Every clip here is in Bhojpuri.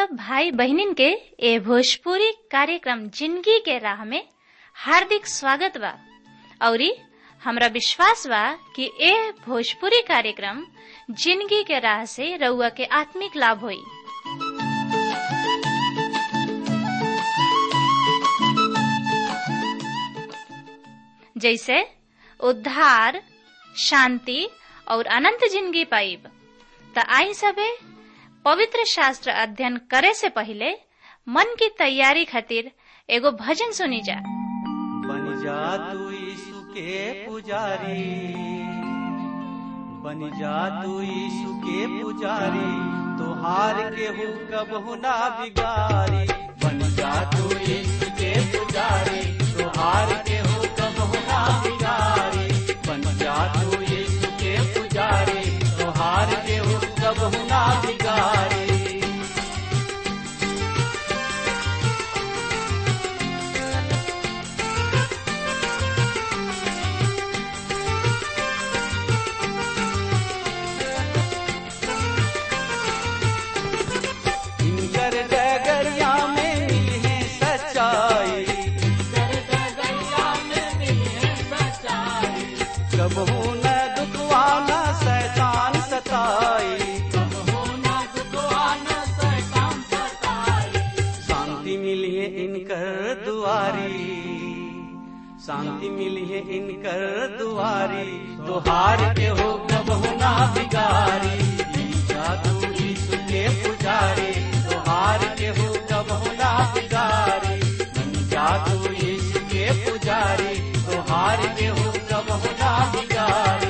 सब भाई बहनिन के ए भोजपुरी कार्यक्रम जिंदगी के राह में हार्दिक स्वागत बा औरी हमरा विश्वास बा कि ए भोजपुरी कार्यक्रम जिंदगी के राह से रउआ के आत्मिक लाभ होई जैसे उद्धार शांति और अनंत जिंदगी पाइब त आई सबे पवित्र शास्त्र अध्ययन करे से पहले मन की तैयारी खातिर एगो भजन सुनी जा बन जा तू यीशु के पुजारी बन जा तू यीशु के पुजारी तोहार के हु कबहु ना बिगारी बन जा तू यीशु के पुजारी तोहार के हु कबहु ना बिगारी बन जा तू यीशु के पुजारी तोहार के हु कबहु ना बिगारी इनकर डगरिया में मिले सच्चाई कबहू न दुखवाना शैतान सताई शांति मिली है इनकर दुआरी शांति मिली है इनकर दुआरी तुहार के हो कबहू ना बिगारी जादू यीशु के पुजारी तुहार के हो कबहू ना बिगारी जादू यीशु के पुजारी तुहार के हो कबहू ना बिगारी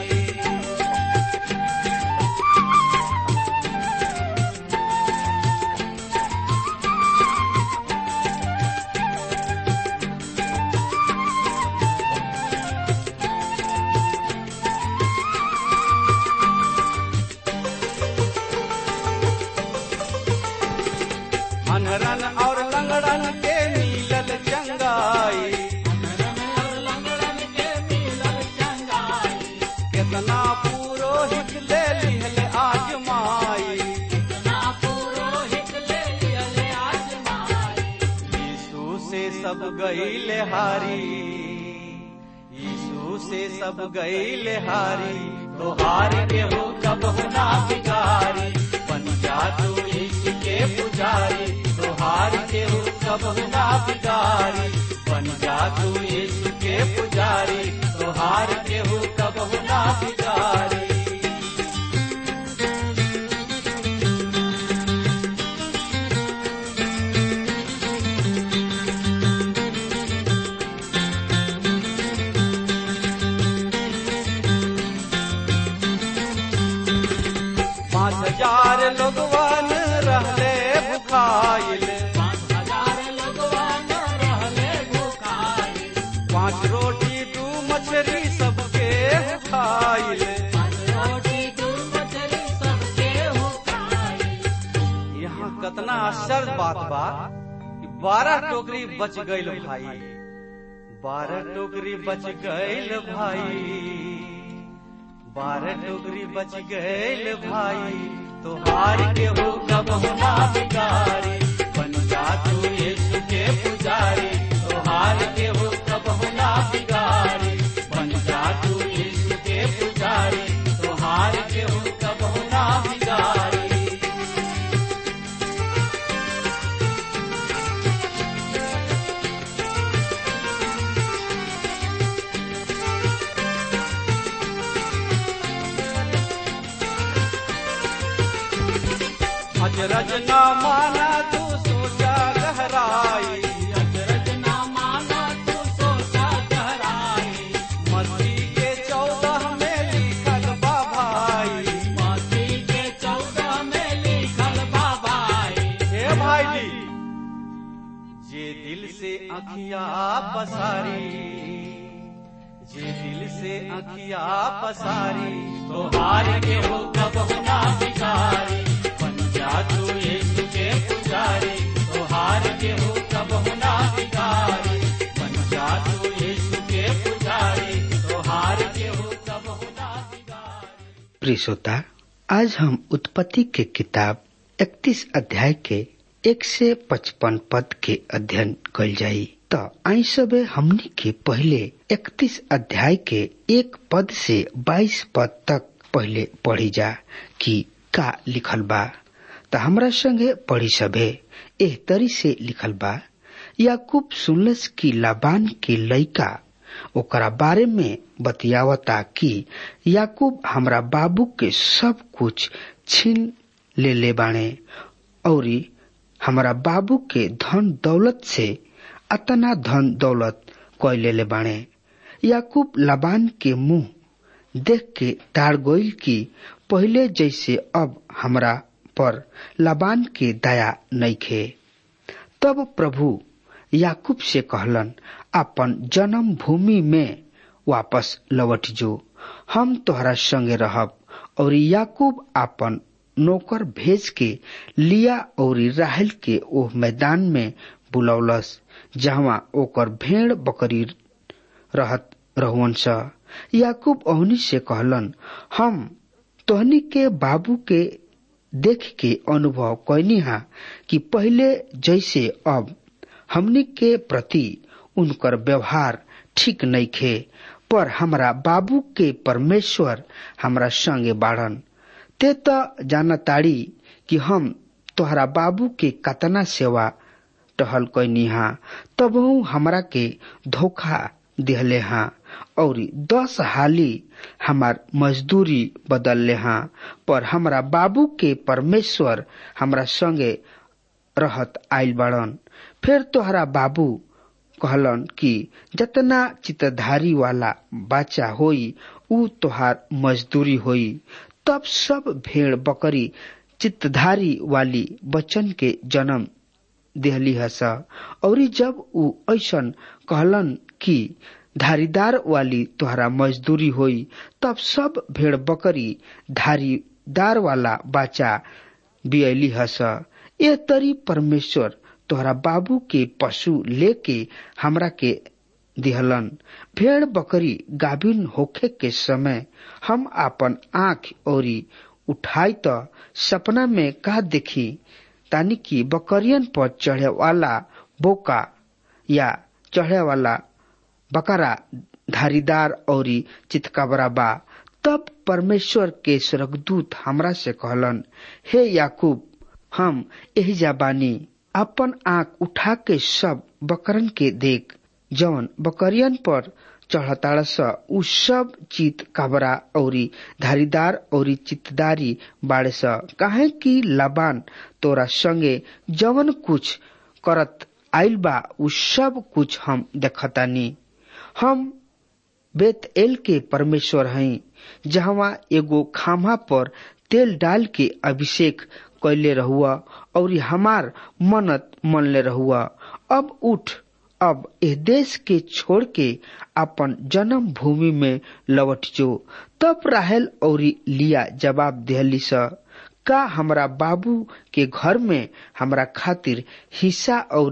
अनरन और लंगड़न के मिलल चंगाई कितना पुरोहित ले लिहल आजमाई यीशु से सब गईल हारी यीशु से सब गईल हारी तो हार के हो कब ना बिगारी बन जा तू यीशु के पुजारी तो हार के हो कब ना बिगारी बन जा तू यीशु के पुजारी तो हार के हो कब ना बिगारी पाँच हजार लोगवन रहले भुखाइल पाँच रोटी दू मछली सबके खाइल यहाँ कतना आश्चर्य बात बा कि बारह टोकरी बच गईल भाई बारह टोकरी बच गईल भाई बारह टोकरी बच गईल भाई तो हार के हो कब ना बिगारी बन जा तू यीशु के पुजारी तो हार के हो कब ना बिगारी बन जा तू यीशु के पुजारी तो हार के हो कब ना बिगारी अजरज न माना तू सोचा गहराई मस्ती के चौदह में लिखल बा भाई हे भाई जी जे दिल से अखिया पसारी जे दिल से अखिया पसारी तो हार के हो कब ना बिगारी बन जा तू यीशु के पुजारी तो हार के हो कब ना बिगारी बन जा तू यीशु के पुजारी तो हार के हो कब ना बिगारी प्रिय श्रोता आज हम उत्पत्ति के किताब इकतीस अध्याय के एक से पचपन पद के अध्ययन कल जाई त आई सबे हमनी के पहले इकतीस अध्याय के एक पद से बाईस पद तक पहले पढ़ी जा कि का लिखल बा त हमरा संगे पढ़ी सभे एह तरी से लिखल बा याकूब सुनलस की लाबान के लइका ओकरा बारे में बतियावता कि याकूब हमरा बाबू के सब कुछ छीन ले ले बाणे और हमरा बाबू के धन दौलत से अतना धन दौलत कैले ले बाणे याकूब लबान के मुंह देख के ताड़ गोइल की पहले जैसे अब हमरा पर लबान के दया नइखे तब प्रभु याकूब से कहलन अपन जन्म भूमि में वापस लौट जो हम तोहरा संगे रहब और याकूब अपन नौकर भेज के लिया और राहल के ओह मैदान में बुलौलस जहाँ ओकर भेड़ बकरी रहत रहुअन स याकूब ओहनी से कहलन हम तोहनी के बाबू के देख के अनुभव कैनी हा कि पहले जैसे अब हमनी के प्रति उनकर व्यवहार ठीक नहीं खे पर हमरा बाबू के परमेश्वर हमरा संगे बाढ़न ते तो जानताड़ी कि हम तोहरा बाबू के कतना सेवा टहल कैनी हा तब हमरा के धोखा दिहले हा और दस हाली हमार मजदूरी बदलले हा पर हमरा बाबू के परमेश्वर हमरा संगे रहत आइल बाड़न फिर तोहरा बाबू कहलन कि जतना चितधारी वाला बच्चा होई उ तोहार मजदूरी होई तब सब भेड़ बकरी चित्तधारी वाली बच्चन के जन्म देहली हस और जब उ ऐसन कहलन कि धारीदार वाली तोहरा मजदूरी होई तब सब भेड़ बकरी धारीदार वाला बच्चा बियली हस ए तरी परमेश्वर तोहरा बाबू के पशु लेके हमरा के दिहलन भेड़ बकरी गाभिन होखे के समय हम अपन आंख ओरी उठाई त सपना में का देखी तानी कि बकरियन पर चढ़े वाला बोका या चढ़े वाला बकरा धारीदार और चितकबरा बा तब परमेश्वर के स्वर्गदूत हमरा से कहलन हे याकूब हम यही जाबानी अपन आंख उठा के सब बकरन के देख जौन बकरियन पर चढ़ताड़ स उ सब चित काबरा औरी धारीदार औरी चितदारी बाड़े स काहे कि लबान तोरा संगे जवन कुछ करत आइल बा उ सब कुछ हम देखतानी हम बेत एल के परमेश्वर हई जहवा एगो खामा पर तेल डाल के अभिषेक कैले रहुआ और हमार मनत मनले रहुआ अब उठ अब एह देश के छोड़ के अपन जन्म भूमि में लौट जो तब राहल और लिया जवाब दिहली स का हमरा बाबू के घर में हमरा खातिर हिस्सा और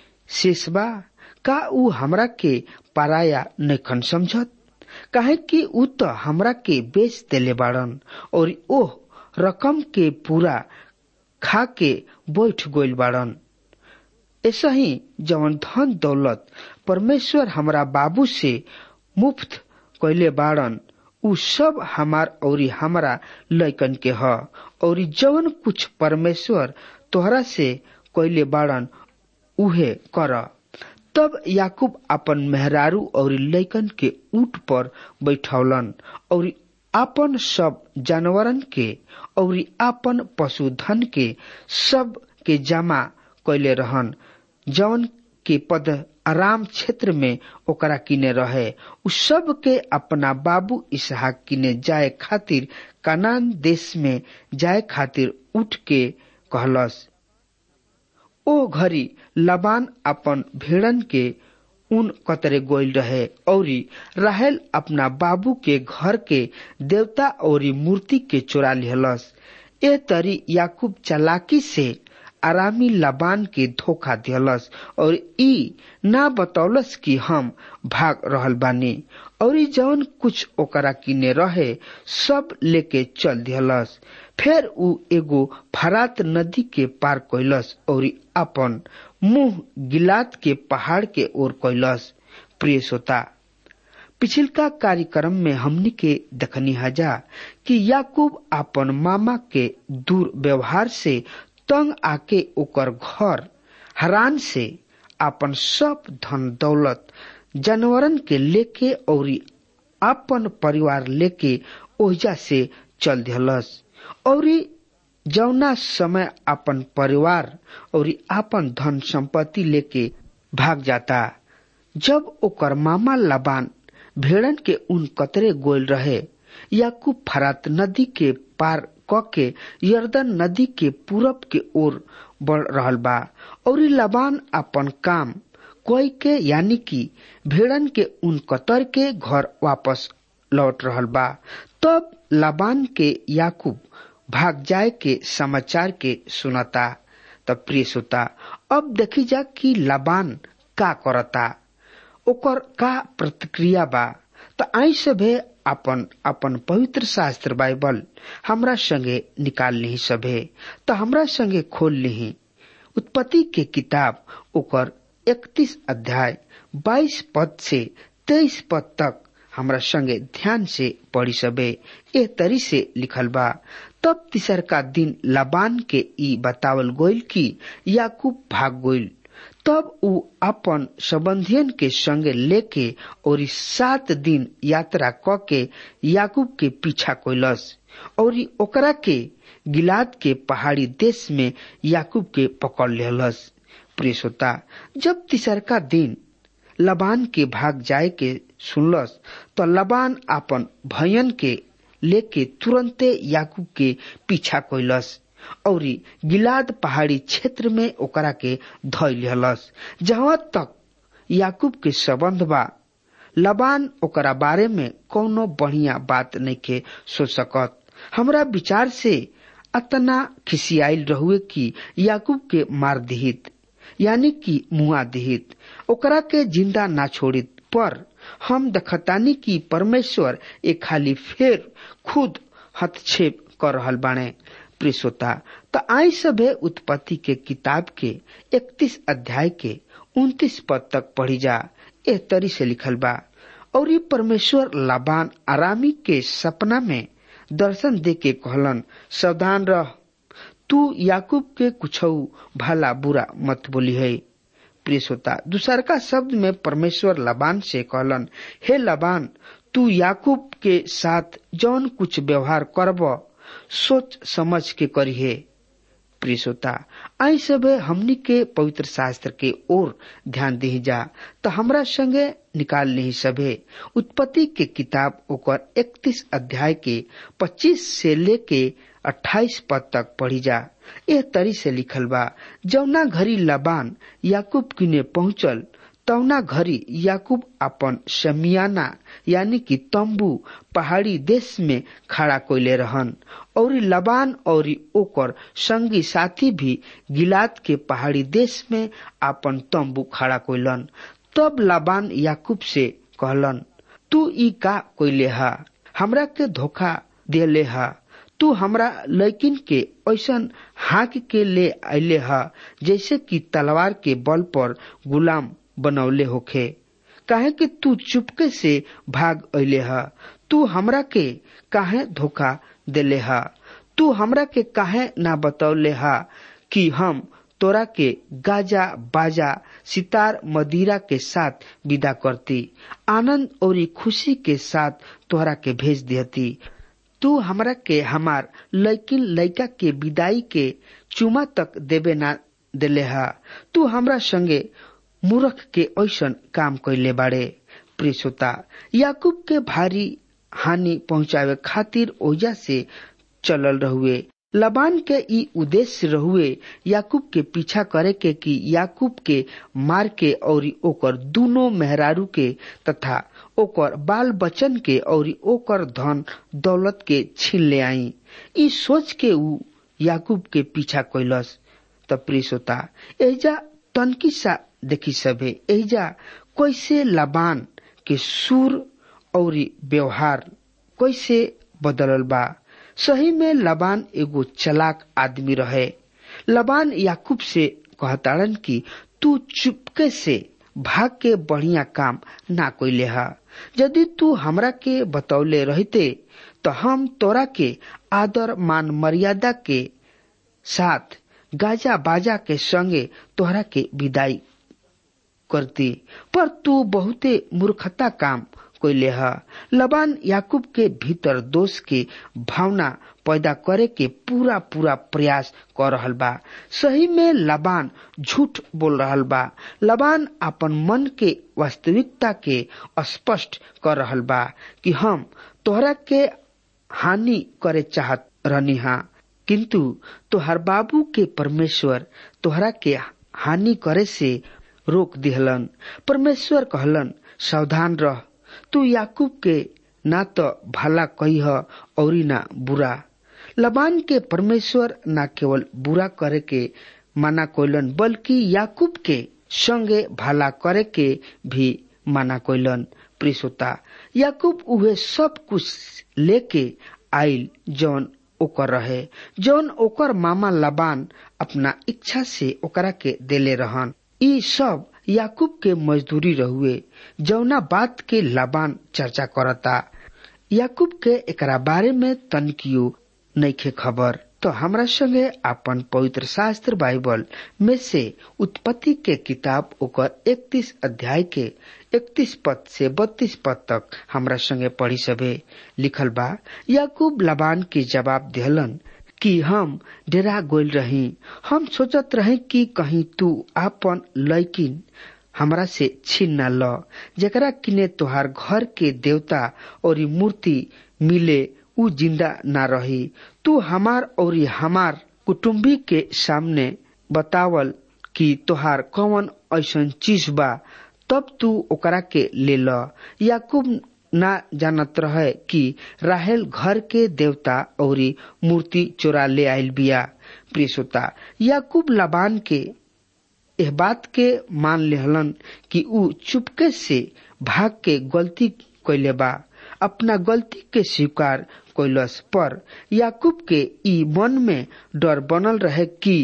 शेषबा का ऊ हमरा के पराया नखन समझत काहे कि ऊ तो हमरा के बेच देले बाड़न और ओह रकम के पूरा खा के बैठ गोइल बाड़न ऐसा ही जवन धन दौलत परमेश्वर हमरा बाबू से मुफ्त कैले बाड़न उ सब हमार और हमारा लैकन के ह और जवन कुछ परमेश्वर तोहरा से कैले बाड़न उहे कर तब याकूब अपन मेहरारू और लैकन के ऊंट पर बैठौलन और आपन सब जानवरन के और आपन पशुधन के सब के जमा कैले रहन जौन के पद आराम क्षेत्र में ओकरा किने रहे उ सब के अपना बाबू इसहाक किने जाए खातिर कनान देश में जाए खातिर उठ के कहलस ओ घड़ी लबान अपन भेड़न के उन कतरे गोइल रहे और राहल अपना बाबू के घर के देवता और मूर्ति के चोरा लिहलस ए तरी याकूब चलाकी से आरामी लबान के धोखा दिहलस और ई ना बतौलस कि हम भाग रहल बानी और जौन कुछ ओकरा किने रहे सब लेके चल दिहलस फिर उ एगो फरात नदी के पार कैलस और अपन मुंह गिलात के पहाड़ के ओर कैलस प्रिय श्रोता पिछिलका कार्यक्रम में हमनी के देखनी हजा कि याकूब अपन मामा के दूर व्यवहार से तंग आके ओकर घर हरान से अपन सब धन दौलत जानवरन के लेके और अपन परिवार लेके ओहिजा से चल दिहलस और जौना समय अपन परिवार और अपन धन संपत्ति लेके भाग जाता जब ओकर मामा लबान भेड़न के उन कतरे गोल रहे याकूब फरात नदी के पार क के यर्दन नदी के पूरब के ओर बढ़ रहल बा और लबान अपन काम कोई के यानी कि भेड़न के उन कतर के घर वापस लौट रहल बा तब लबान के याकूब भाग जाए के समाचार के सुनता तब प्रिय सुता अब देखी जा कि लबान का करता ओकर का प्रतिक्रिया बा त आई सभे अपन अपन पवित्र शास्त्र बाइबल हमरा संगे निकाल ली सभे त हमरा संगे खोल ली उत्पत्ति के किताब ओकर इकतीस अध्याय बाईस पद से तेईस पद तक हमरा संगे ध्यान से पढ़ी सबे ए तरी से लिखल बा तब तीसर का दिन लबान के ई बतावल गोइल कि याकूब भाग गोइल तब उ अपन संबंधियन के संगे लेके और सात दिन यात्रा क के याकूब के पीछा कोइलस और ओकरा के गिलाद के पहाड़ी देश में याकूब के पकड़ लेलस प्रियसोता जब तीसरका दिन लबान के भाग जाए के सुनलस तो लबान अपन भयन के लेके तुरंते याकूब के पीछा कोइलस और गिलाद पहाड़ी क्षेत्र में ओकरा के धय लेलस जहाँ तक याकूब के संबंध बा लबान ओकरा बारे में कोनो बढ़िया बात नहीं के सोच सकत हमरा विचार से अतना खिसियाल रहुए कि याकूब के मार दिहित यानी कि मुआ दिहित ओकरा के जिंदा ना छोड़ित पर हम दखतानी कि परमेश्वर एक खाली फेर खुद हस्तक्षेप कर रहल बाणे प्रिसोता त आई सभे उत्पत्ति के किताब के इकतीस अध्याय के उन्तीस पद तक पढ़ी जा एह तरी से लिखल बा और ये परमेश्वर लाबान आरामी के सपना में दर्शन दे के कहलन सावधान रह तू याकूब के कुछ भला बुरा मत बोली है प्रिय श्रोता दूसर का शब्द में परमेश्वर लबान से कहलन हे लबान तू याकूब के साथ जौन कुछ व्यवहार करब सोच समझ के करिए प्रिय श्रोता आई सब हमनी के पवित्र शास्त्र के ओर ध्यान दी जा तो हमरा संगे निकाल ली सभे उत्पत्ति के किताब ओकर 31 अध्याय के 25 से लेके 28 पद तक पढ़ी जा यह तरी से लिखल बा जौना घड़ी लबान याकूब किने पहुंचल तौना घड़ी याकूब अपन शमियाना यानी कि तंबू पहाड़ी देश में खड़ा कोयले रहन और लबान और ओकर संगी साथी भी गिलाद के पहाड़ी देश में अपन तंबू खड़ा कोयलन तब लबान याकूब से कहलन तू ई का कोयले हा हमरा के धोखा देले हा तू हमरा लैकिन के ऐसन हाक के ले अले हा जैसे कि तलवार के बल पर गुलाम बनौले होखे काहे कि तू चुपके से भाग अले हा तू हमरा के काहे धोखा देले हा तू हमरा के काहे ना बतौले हा कि हम तोरा के गाजा बाजा सितार मदिरा के साथ विदा करती आनंद और खुशी के साथ तोहरा के भेज देती तू हमरा के हमार लैकिन लैका के विदाई के चुमा तक देवे ना देले हा तू हमरा संगे मूर्ख के ऐसन काम कैले बाड़े प्रियसोता याकूब के भारी हानि पहुंचावे खातिर ओजा से चलल रहुए लबान के ई उद्देश्य रहुए याकूब के पीछा करे के कि याकूब के मार के और ओकर दोनों मेहरारू के तथा ओकर बाल बच्चन के और ओकर धन दौलत के छीन ले आई ई सोच के ऊ याकूब के पीछा कैलस त प्रियसोता एजा तनकी सा देखी सभे एजा कैसे लबान के सुर और व्यवहार कैसे बदलल बा सही में लबान एगो चलाक आदमी रहे लबान याकूब से कहताड़न कि तू चुपके से भाग के बढ़िया काम ना कोई हा यदि तू हमरा के बतौले रहते तो हम तोरा के आदर मान मर्यादा के साथ गाजा बाजा के संगे तोहरा के विदाई करती पर तू बहुते मूर्खता काम कोइले ह लबान याकूब के भीतर दोष के भावना पैदा करे के पूरा पूरा प्रयास कर रहल बा सही में लबान झूठ बोल रहल बा लबान अपन मन के वास्तविकता के स्पष्ट कर रहल बा कि हम तोहरा के हानि करे चाहत रहनी हा किंतु तोहर बाबू के परमेश्वर तोहरा के हानि करे से रोक दिहलन परमेश्वर कहलन सावधान रह तू याकूब के ना तो भला कही और ना बुरा लबान के परमेश्वर न केवल बुरा करे के मना कोइलन बल्कि याकूब के संगे भला करे के भी मना कोइलन प्रिसोता याकूब उहे सब कुछ लेके आइल जौन ओकर रहे जौन ओकर मामा लबान अपना इच्छा से ओकरा के देले रहन ई सब याकूब के मजदूरी रहुए जौना बात के लबान चर्चा करता याकूब के एकरा बारे में तनकियो नइखे खबर तो हमरा संगे अपन पवित्र शास्त्र बाइबल में से उत्पत्ति के किताब ओकर 31 अध्याय के 31 पद से 32 पद तक हमरा संगे पढ़ी सबे लिखल बा याकूब लबान के जवाब दिहलन कि हम डेरा गोल रही हम सोचत रहे कि कहीं तू आपन लैकिन हमरा से छीन न ल जकरा किने तोहार घर के देवता और मूर्ति मिले उ जिंदा ना रही तू हमार और हमार कुटुम्बी के सामने बतावल कि तोहार कौन ऐसन चीज बा तब तू ओकरा के ले ल याकूब ना जानत रहे कि राहेल घर के देवता और मूर्ति चोरा ले आयल बिया प्रियसोता याकूब लबान के एह बात के मान लेहलन कि ऊ चुपके से भाग के गलती कैले बा अपना गलती के स्वीकार कैलस पर याकूब के ई मन में डर बनल रहे कि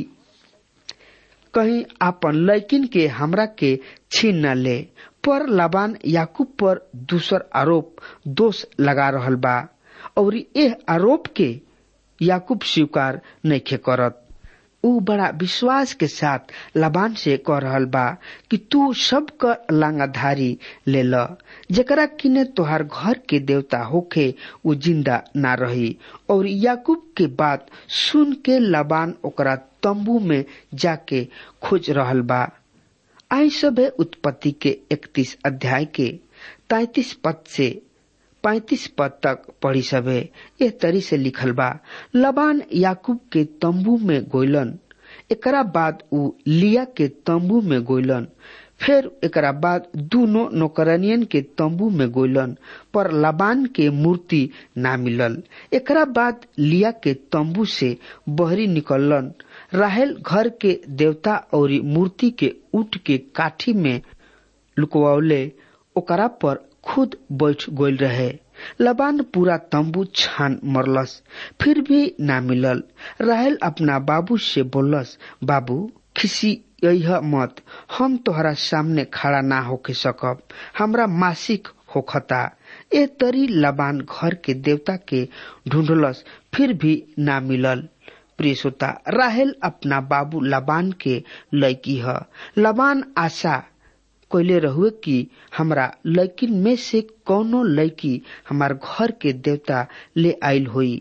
कहीं आपन लैकिन के हमरा के छीन न ले पर लबान याकूब पर दूसर आरोप दोष लगा रहल बा और एह आरोप के याकूब स्वीकार नइखे करत ऊ बड़ा विश्वास के साथ लबान से कह रहल बा कि तू सब क लांगाधारी ले ल जेकरा किने तोहार घर के देवता होखे ऊ जिंदा ना रही और याकूब के बात सुन के लबान ओकरा तंबू में जाके खोज रहल बा आई सबे उत्पत्ति के इकतीस अध्याय के तैतीस पद से पैतीस पद तक पढ़ी सबे एह तरी से लिखल बा लबान याकूब के तंबू में गोइलन एकरा बाद ऊ लिया के तंबू में गोइलन फिर एकरा बाद दूनो नौकरनियन के तंबू में गोइलन पर लबान के मूर्ति ना मिलल एकरा बाद लिया के तंबू से बहरी निकलन राहेल घर के देवता और मूर्ति के उठ के काठी में लुकवले ओकरा पर खुद बैठ गोल रहे लबान पूरा तंबू छान मरलस फिर भी ना मिलल राहेल अपना बाबू से बोलस बाबू खिसी यह मत हम तोहरा सामने खड़ा ना होके सकब हमरा मासिक होखता ए तरी लबान घर के देवता के ढूंढलस फिर भी ना मिलल प्रिय श्रोता राहेल अपना बाबू लबान के लड़की ह लबान आशा कोयले रहुए कि हमरा लड़किन में से कौनो लड़की हमार घर के देवता ले आयल हुई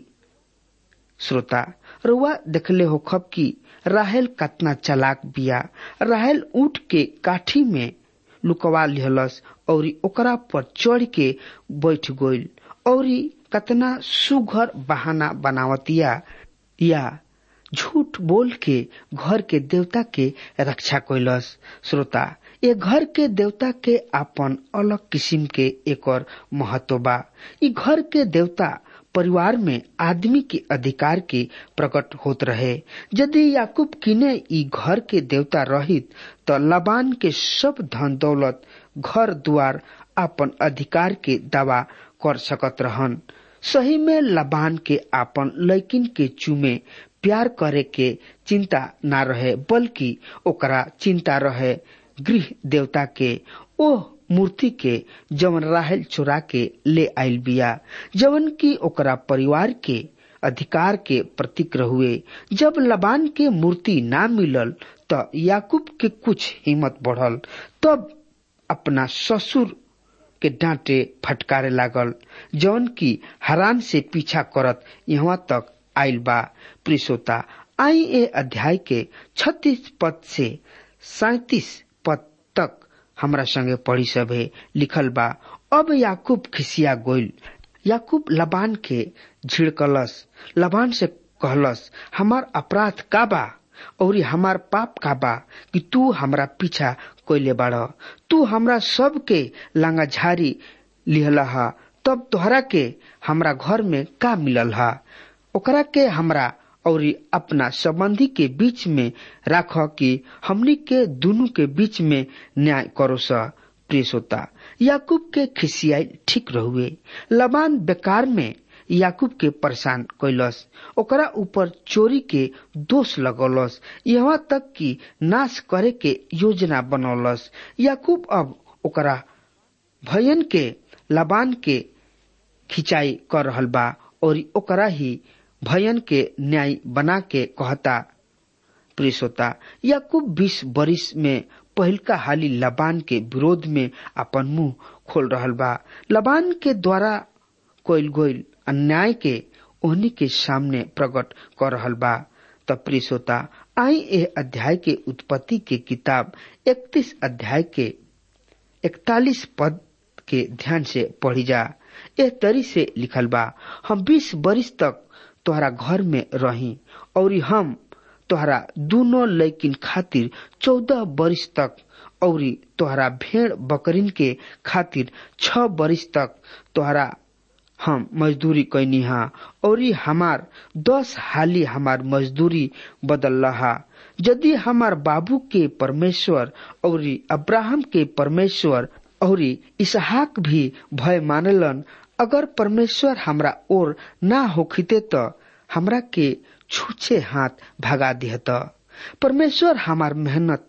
श्रोता रुआ देखले हो खब की राहेल कतना चलाक बिया राहेल ऊँट के काठी में लुकवा लिहलस और ओकरा पर चढ़ के बैठ गइल और कतना सुघर बहाना बनावतिया या झूठ बोल के घर के देवता के रक्षा कैलस श्रोता ये घर के देवता के अपन अलग किस्म के एक और महत्व बा ई घर के देवता परिवार में आदमी के अधिकार के प्रकट होत रहे यदि याकूब किने ई घर के देवता रहित तो लबान के सब धन दौलत घर द्वार अपन अधिकार के दावा कर सकत रहन सही में लबान के आपन लैकिन के चुमे प्यार करे के चिंता ना रहे बल्कि ओकरा चिंता रहे गृह देवता के ओह मूर्ति के जवन राहल चुरा के ले आयल बिया जवन की ओकरा परिवार के अधिकार के प्रतीक हुए जब लबान के मूर्ति ना मिलल त याकूब के कुछ हिम्मत बढ़ल तब अपना ससुर के डांटे फटकारे लागल जौन की हरान से पीछा करत यहाँ तक आयल बा प्रिसोता आई ए अध्याय के छत्तीस पद से सैतीस पद तक हमरा संगे पढ़ी सभे लिखल बा अब याकूब खिसिया गोइल याकूब लबान के झिड़कलस लबान से कहलस हमार अपराध का बा और हमार पाप का बा कि तू हमरा पीछा कोयले बाड़ तू हमरा सब के लांगा झारी लिहला हा तब तोहरा के हमरा घर में का मिलल हा ओकरा के हमरा और अपना संबंधी के बीच में राख कि हमनी के दोनों के बीच में न्याय करो सा प्रियसोता याकूब के खिसियाई ठीक रहुए लबान बेकार में याकूब के परेशान कैलस ओकरा ऊपर चोरी के दोष लगौलस यहाँ तक कि नाश करे के योजना बनौलस याकूब अब ओकरा भयन के लबान के खिंचाई कर रहल बा और ओकरा ही भयन के न्याय बना के कहता प्रियसोता याकूब बीस बरिस में पहिलका हाली लबान के विरोध में अपन मुंह खोल रहल बा लबान के द्वारा कोयल गोयल अन्याय के ओहनी के सामने प्रकट कर रहल बा त प्रियसोता आई ए अध्याय के उत्पत्ति के किताब इकतीस अध्याय के इकतालीस पद के ध्यान से पढ़ी जा एह तरी से लिखल बा हम बीस बरिस तक तोहरा घर में रही और हम तोहरा दोनों लैकिन खातिर चौदह बरिस तक और तोहरा भेड़ बकरीन के खातिर छ बरिस तक तोहरा हम मजदूरी कैनी हा और हमार दस हाली हमार मजदूरी बदल रहा यदि हमार बाबू के परमेश्वर और अब्राहम के परमेश्वर और इसहाक भी भय मानलन अगर परमेश्वर हमरा ओर ना होखिते त हमरा के छूछे हाथ भगा दिहत परमेश्वर हमार मेहनत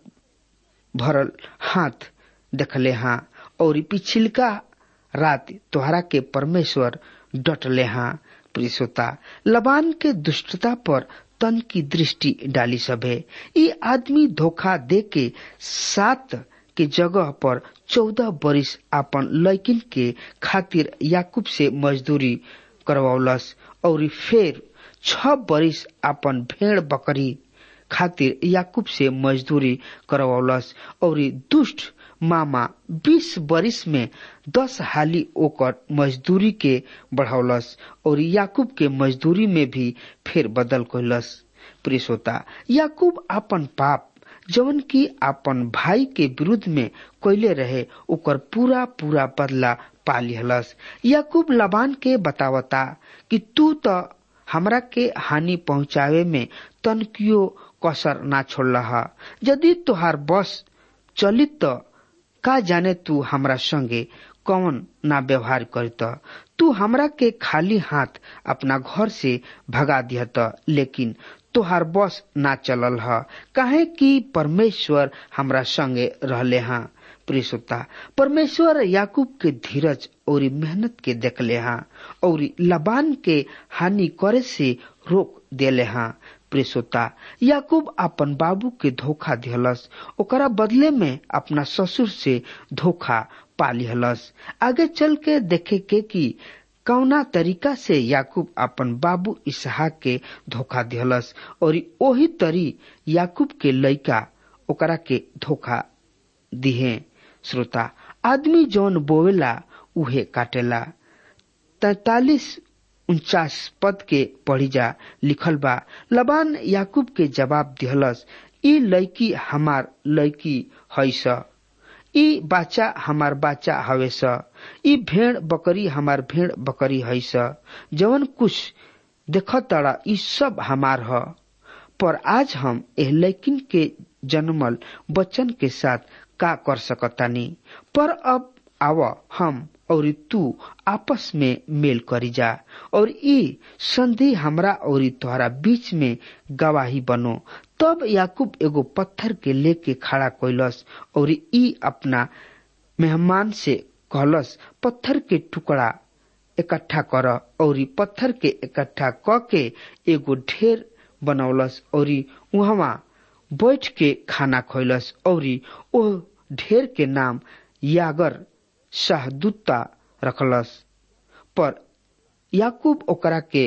भरल हाथ देखले हाँ और पिछिलका रात तोहरा के परमेश्वर डटले हाँ प्रियसोता लबान के दुष्टता पर तन की दृष्टि डाली सभे ये आदमी धोखा दे के सात के जगह पर चौदह बरिस आपन लैकिन के खातिर याकूब से मजदूरी करवौलस और फिर छ बरिस आपन भेड़ बकरी खातिर याकूब से मजदूरी करवौलस और दुष्ट मामा बीस बरिस में दस हाली ओकर मजदूरी के बढ़ौलस और याकूब के मजदूरी में भी फिर बदल कैलस प्रियसोता याकूब आपन पाप जवन की आपन भाई के विरुद्ध में कैले रहे ओकर पूरा पूरा बदला पा लिहलस याकूब लबान के बतावता कि तू तो हमरा के हानि पहुंचावे में तनकियो कसर ना छोड़ रहा यदि तुहार बस चलित तो का जाने तू हमरा संगे कौन ना व्यवहार करत तू हमरा के खाली हाथ अपना घर से भगा दिहत लेकिन तोहार बस ना चलल ह काहे कि परमेश्वर हमरा संगे रहले हाँ प्रियसुता परमेश्वर याकूब के धीरज और मेहनत के देखले हाँ और लबान के हानि करे से रोक देले हाँ प्रियसोता याकूब अपन बाबू के धोखा दिहलस ओकरा बदले में अपना ससुर से धोखा पा लिहलस आगे चल के देखे के कि कौना तरीका से याकूब अपन बाबू इसहाक के धोखा दिहलस और ओही तरी याकूब के लइका ओकरा के धोखा दिहे श्रोता आदमी जौन बोवेला उहे काटेला तैतालीस उनचास पद के पढ़ी जा लिखल बा लबान याकूब के जवाब दिहलस ई लड़की हमार लड़की है स ई बाचा हमार बाचा हवे स ई भेड़ बकरी हमार भेड़ बकरी है स जवन कुछ देख तड़ा ई सब हमार ह पर आज हम एह लैकिन के जन्मल बच्चन के साथ का कर सकतानी पर अब आव हम और तू आपस में मेल करी जा और ई संधि हमरा और तोहरा बीच में गवाही बनो तब याकूब एगो पत्थर के लेके खड़ा कैलस और ई अपना मेहमान से कहलस पत्थर के टुकड़ा इकट्ठा कर और पत्थर के इकट्ठा क के एगो ढेर बनौलस और वहां बैठ के खाना खैलस और ओ ढेर के नाम यागर शाहदूता रखलस पर याकूब ओकरा के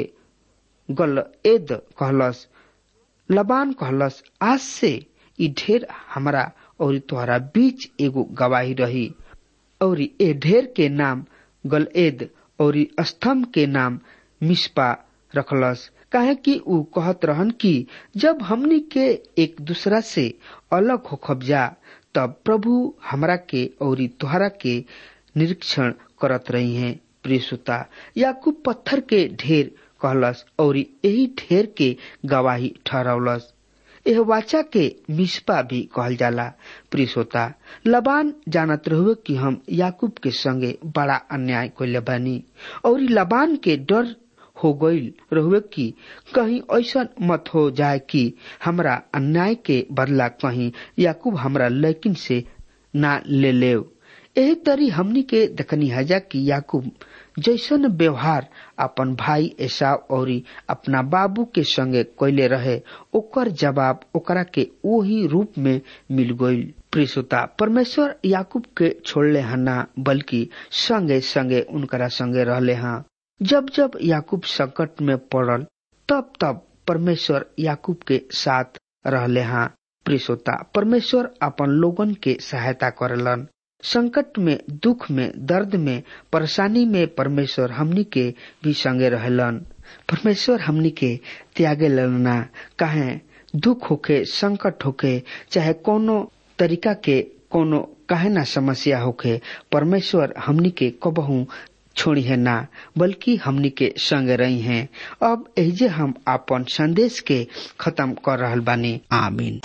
गल एद कहलस लबान कहलस आज से ई ढेर हमरा और तोहरा बीच एगो गवाही रही और ए ढेर के नाम गलएद और स्तंभ के नाम मिसपा रखलस काहे कि ऊ कहत रहन कि जब हमनी के एक दूसरा से अलग हो खबजा तब प्रभु हमरा के और तोहरा के निरीक्षण करत रही हैं प्रियसुता याकूब पत्थर के ढेर कहलस और यही ढेर के गवाही ठहरौलस यह वाचा के मिसपा भी कहल जाला प्रियसोता लबान जानत रहुए कि हम याकूब के संगे बड़ा अन्याय कैले बानी और लबान के डर हो गईल रहुए कि कहीं ऐसा मत हो जाए कि हमरा अन्याय के बदला कहीं याकूब हमरा लेकिन से ना ले लेव एही तरी हमनी के देखनी हजा कि याकूब जैसन व्यवहार अपन भाई एसाव और अपना बाबू के संगे कैले रहे ओकर जवाब ओकरा के वही रूप में मिल गईल प्रिसुता परमेश्वर याकूब के छोड़ले हना बल्कि संगे संगे उनकरा संगे रहले हाँ जब जब याकूब संकट में पड़ल तब तब परमेश्वर याकूब के साथ रहले हाँ प्रिसोता परमेश्वर अपन लोगन के सहायता करलन संकट में दुख में दर्द में परेशानी में परमेश्वर हमनी के भी संगे रहलन परमेश्वर हमनी के त्यागे ललना काहे दुख होके संकट होके चाहे कोनो तरीका के कोनो काहे ना समस्या होके परमेश्वर हमनी के कबहू छोड़ी है ना बल्कि हमनी के संग रही हैं अब एजे हम अपन संदेश के खत्म कर रहल बानी आमीन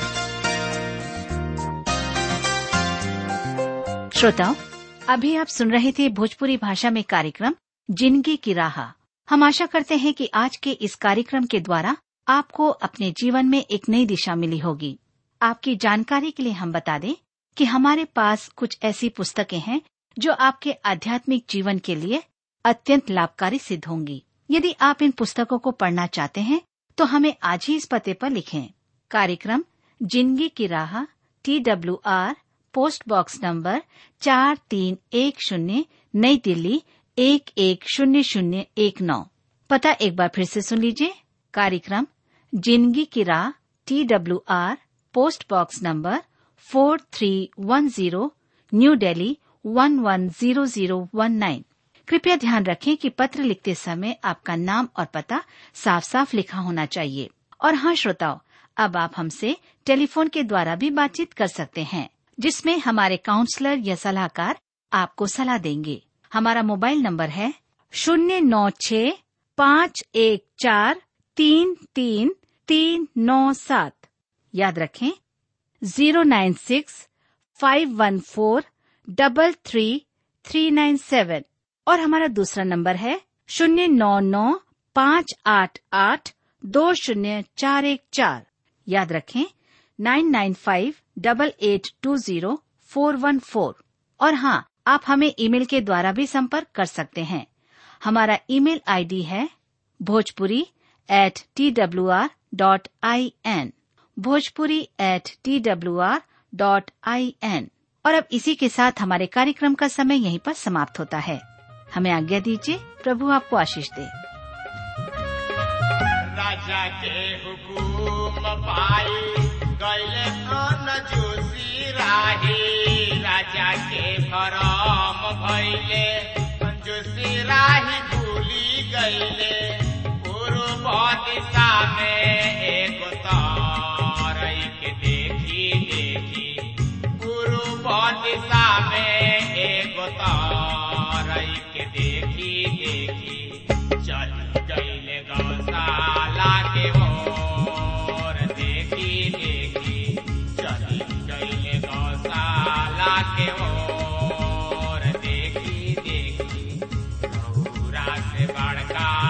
श्रोताओं अभी आप सुन रहे थे भोजपुरी भाषा में कार्यक्रम जिंदगी की राह हम आशा करते हैं कि आज के इस कार्यक्रम के द्वारा आपको अपने जीवन में एक नई दिशा मिली होगी आपकी जानकारी के लिए हम बता दें कि हमारे पास कुछ ऐसी पुस्तकें हैं जो आपके आध्यात्मिक जीवन के लिए अत्यंत लाभकारी सिद्ध होंगी यदि आप इन पुस्तकों को पढ़ना चाहते हैं तो हमें आज ही इस पते पर लिखें कार्यक्रम जिंदगी की राह T W R post box number चार तीन एक शून्य नई दिल्ली एक एक शून्य शून्य एक नौ पता एक बार फिर से सुन लीजिए कार्यक्रम जिंदगी की राह T W R post box number four three one zero New Delhi one one zero zero one nine कृपया ध्यान रखें कि पत्र लिखते समय आपका नाम और पता साफ साफ लिखा होना चाहिए और हाँ श्रोताओं अब आप हमसे टेलीफोन के द्वारा भी बातचीत कर सकते हैं जिसमें हमारे काउंसलर या सलाहकार आपको सलाह देंगे हमारा मोबाइल नंबर है शून्य नौ छ पाँच एक चार तीन तीन तीन नौ सात याद रखें zero nine six five one four double three three nine seven और हमारा दूसरा नंबर है शून्य नौ नौ पाँच आठ आठ दो शून्य चार एक चार याद रखें nine nine five double eight two zero four one four और हाँ आप हमें ईमेल के द्वारा भी संपर्क कर सकते हैं हमारा ईमेल आईडी है Bhojpuri at T W R dot I N Bhojpuri at T W R dot I N और अब इसी के साथ हमारे कार्यक्रम का समय यहीं पर समाप्त होता है हमें आज्ञा दीजिए प्रभु आपको आशीष दे राजा के हुकुम पाई गैले कन जोशी राही राजा के भरम भैले जोशी राही भूली गैले पूर्व दिशा में एक तारई के देखी देखी पूर्व दिशा में एक तार संस्कार